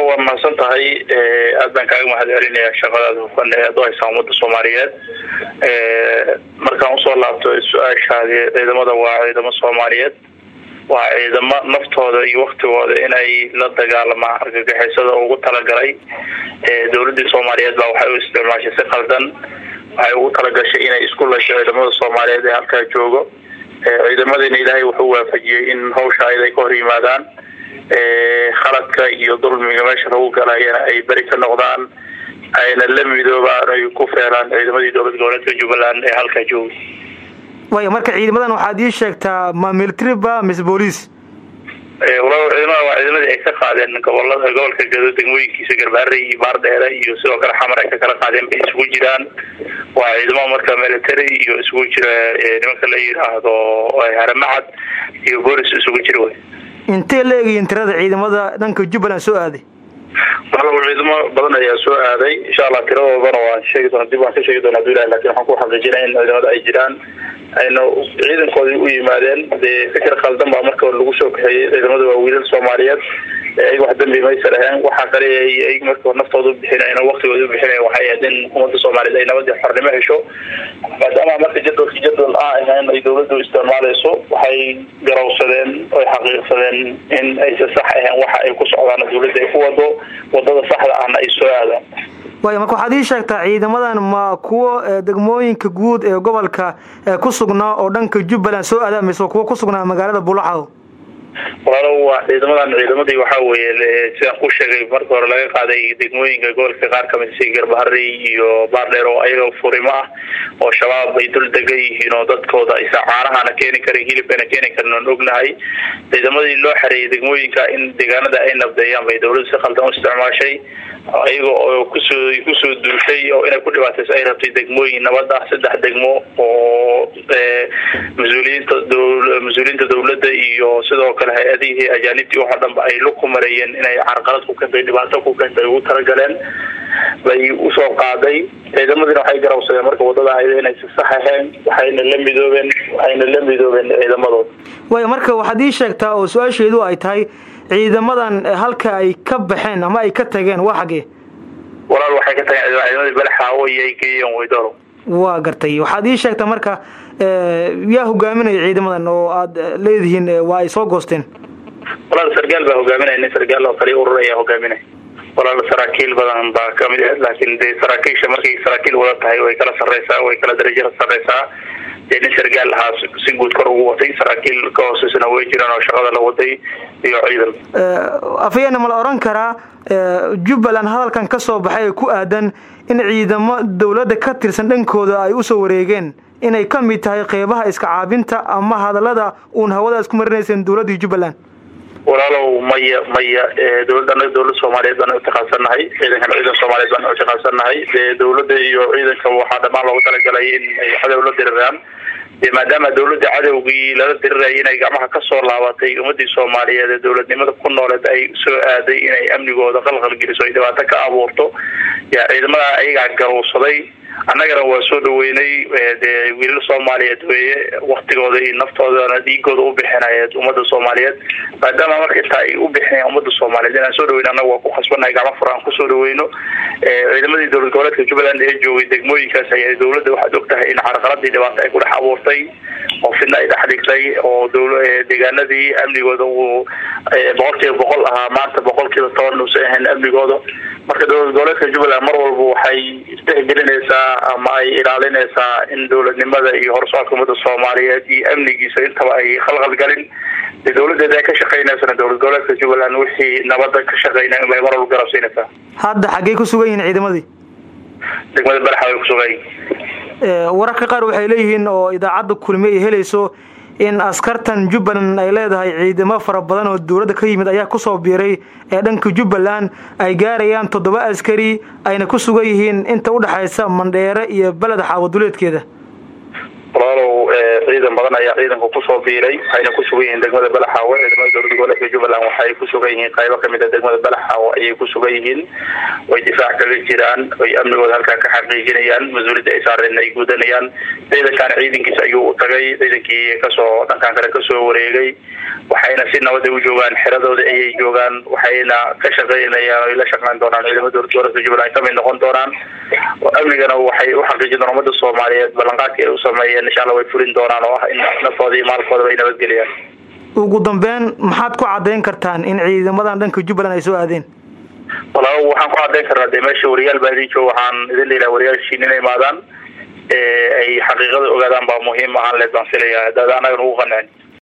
waa mahadsan tahay aad baan kaaga mahad celinayaa shaqadaada hufan ee aad u haysaa ummadda soomaaliyeed markaan usoo laabto su-aashaadi ciidamada waa ciidamo soomaaliyeed waa ciidamo naftooda iyo waktigooda inay la dagaalamaan argagixisada ugu talagalay dowladii soomaaliyeed baa waxay u isticmaashay si qaldan waxay ugu talagashay inay isku lasho ciidamada soomaaliyeed ee halkaa joogo ciidamadina ilaahay wuxuu waafajiyey in hawsha ayada ay ka hor yimaadaan khaladka iyo dulmiga meesha lagu galayana ay beri ka noqdaan ayna la midoobaan ay ku feelaan ciidamadii dowlad goboleedka jubbaland ee halkaa jooga waya marka ciidamadan waxaad ii sheegtaa ma military ba mise booliis walaal ciidamada waa ciidamadii ay ka qaadeen gobolada gobolka gado degmooyinkiisa garbaare iyo baardheere iyo sidoo kale xamar ay ka kala qaadeen bay isugu jiraan waa ciidamo marka military iyo isugu jira nimanka la yidhaahdo haramacad iyo boolis isugu jira wey intee la egayiin tirada ciidamada dhanka jubbaland soo aaday walaal ciidamo badan ayaa soo aaday insha allah tiradoodana waan sheegi doona dib waan ka sheegi doona haduu ilahi lakin waxaan ku xaqiijinaya in ciidamada ay jiraan ayna ciidankoodii u yimaadeen dee fikir khaldan baa marka lagu soo kaxeeyey ciidamada waa wiilal soomaaliyeed ayaga wax dambi maysa dhaheen waxaa kale ay marka naftooda ubixinayn waktigooda ubixinayn waxay ahayd in ummadda soomaaliyeed ay nabadii xornimo hesho maadaama marka jadwalkii jadwal a ahayn ay dowladdu isticmaalayso waxay garawsadeen oy xaqiiqsadeen in aysa sax ahayn waxa ay ku socdaan dowladda ay ku wado wadada saxda ahna ay soo aadaan waaya marka waxaad ii sheegtaa ciidamadan ma kuwo degmooyinka guud ee gobolka ku sugnaa oo dhanka jubbaland soo aada mise kuwo ku sugnaa magaalada bulaxaw walaalo waa ciidamadan ciidamadii waxaa weeye sidaan ku sheegay marka hore laga qaaday degmooyinka gobolka qaar kamid si garbahari iyo baardheer oo ayaga furimo ah oo shabaab ay dul degan yihiin oo dadkooda aysa caanahana keeni karin hilibkana keeni karin oon ognahay ciidamadii loo xareeyay degmooyinka in deegaanada ay nabdeeyaan bay dowladda si khaldan u isticmaashay iyaga oo kusoo kusoo duushay oo inay ku dhibaatayso ay rabtay degmooyin nabad ah saddex degmo oo mas-uuliyiinta mas-uuliyiinta dowladda iyo sidoo kale hay-adihii ajaanibtii waxoo dhanba ay lug ku mareeyeen inay carqalad ku keentay dhibaato ku keentay ugu talagaleen bay usoo qaaday ciidamadina waxay garawsadeen marka wadada ayada inaysa sax ahayn waxayna la midoobeen waxayna la midoobeen ciidamadooda waaya marka waxaad ii sheegtaa oo su-aasheedu ay tahay ciidamadan halka ay ka baxeen ama ay ka tageen waa xagee walaal waxay ka tageen ciidamadii balaxaawo iyo ay geeyeen weydoro waa gartay waxaad ii sheegtaa marka yaa hogaaminaya ciidamadan oo aad leedihiin waa ay soo goosteen walaal sargaal baa hogaaminaya nin sargaal oo kaliya urur ayaa hogaaminaya walaal saraakiil badan baa kamid ahayd laakiin dee saraakiisha markay saraakiil wada tahay way kala sarreysaa way kala darajada sarreysaa dee nin sargaal ahaa si guud kor ugu watay saraakiil ka hooseysana way jiraan oo shaqada la waday iyo ciidan afhayeena ma la odhan karaa jubbaland hadalkan ka soo baxay ee ku aadan in ciidamo dowladda ka tirsan dhankooda ay usoo wareegeen inay ka mid tahay qeybaha iska caabinta ama hadallada uun hawada isku marinayseen dowladdii jubbaland walaalow maya maya dowladda anaga dowlad soomaaliyeed baan utaqaansannahay ciidankan ciidan soomaaliyeed baan utaqaansannahay dee dowladda iyo ciidanka waxaa dhammaan loogu talagalay in ay cadow la diriraan de maadaama dowladda cadowgii lala dirirayay inay gacmaha kasoo laabatay ummadii soomaaliyeed ee dowladnimada ku nooleed ay soo aaday inay amnigooda qalqal geliso ay dhibaato ka abuurto yaa ciidamada ayagaa garowsaday annagana waa soo dhaweynay dee wiilal soomaaliyeed weeye waktigooda iyo naftoodana dhiigooda u bixinayeed ummadda soomaaliyeed maadaama marka intaa ay u bixinayan ummadda soomaaliyeed inaan soo dhaweyno annaga waa ku khasbanahay gacmo fura aan kusoo dhaweyno ciidamadii dowlad goboleedka jubbaland ee joogay degmooyinkaas ayaa dowladda waxaad og tahay in carqaladii dhibaato ay ku dhex abuurtay oo fidna ay dhex dhigtay oo deegaanadii amnigooda uu boqolkiiba boqol ahaa maanta boqolkiiba toban uusan ahayn amnigooda marka dowlad goboleedka jubbaland mar walba waxay istixgelinaysaa ama ay ilaalinaysaa in dowladnimada iyo horsocodka ummadda soomaaliyeed iyo amnigiisa intaba ay khalqal galin de dowladeeda ay ka shaqeynaysana dowlad goboleedka jubbaland wixii nabada ka shaqeynay bay mar walba garabsiinaysaa hadda xaggey ku sugan yihiin ciidamadii degmada balaxa way kusugan wararka qaar waxay leeyihiin oo idaacadda kulmi ay helayso in askartan jubbaland ay leedahay ciidamo fara badan oo dowladda ka yimid ayaa kusoo biiray ee dhanka jubbaland ay gaarayaan toddoba askari ayna ku sugan yihiin inta udhexaysa mandheere iyo beled xaawaduleedkeeda walaalow ciidan badan ayaa ciidanka kusoo biiray waxayna ku sugan yihiin degmada balaxaawe ciidamada dowlad goboleedka jubbaland waxay ku sugan yihiin qaybo kamid a degmada balaxaawe ayay ku sugan yihiin way difaac kaga jiraan oy amnigooda halkaa ka xaqiijinayaan mas-uuliyadda ay saareen ay gudanayaan ciidankan ciidankiisa ayuu u tagay ciidankii kasoo dhankaan kale kasoo wareegay waxayna si nabada u joogaan xiradooda ayay joogaan waxayna ka shaqeynayaan oy la shaqeyn doonaan ciidamada dowlad goboleedka jubbaland kamid noqon doonaan amnigana waxay u xaqiijin doonaan umada soomaaliyeed ballanqaadka ay u sameeyeen insha alla way fulin doonaan oo ah in naftooda iyo maalkoodaba ay nabadgeliyaan ugu dambeyn maxaad ku caddayn kartaan in ciidamadan dhanka jubbaland ay soo aadeen walaal waxaan ku caddayn karnaa dee meesha wariyaal baa idin jooga waxaan idin leeyahay wariyaalshiin inay imaadaan ay xaqiiqada ogaadaan baa muhiim ahaan leed baan filaya hadaad anagan ugu qanacin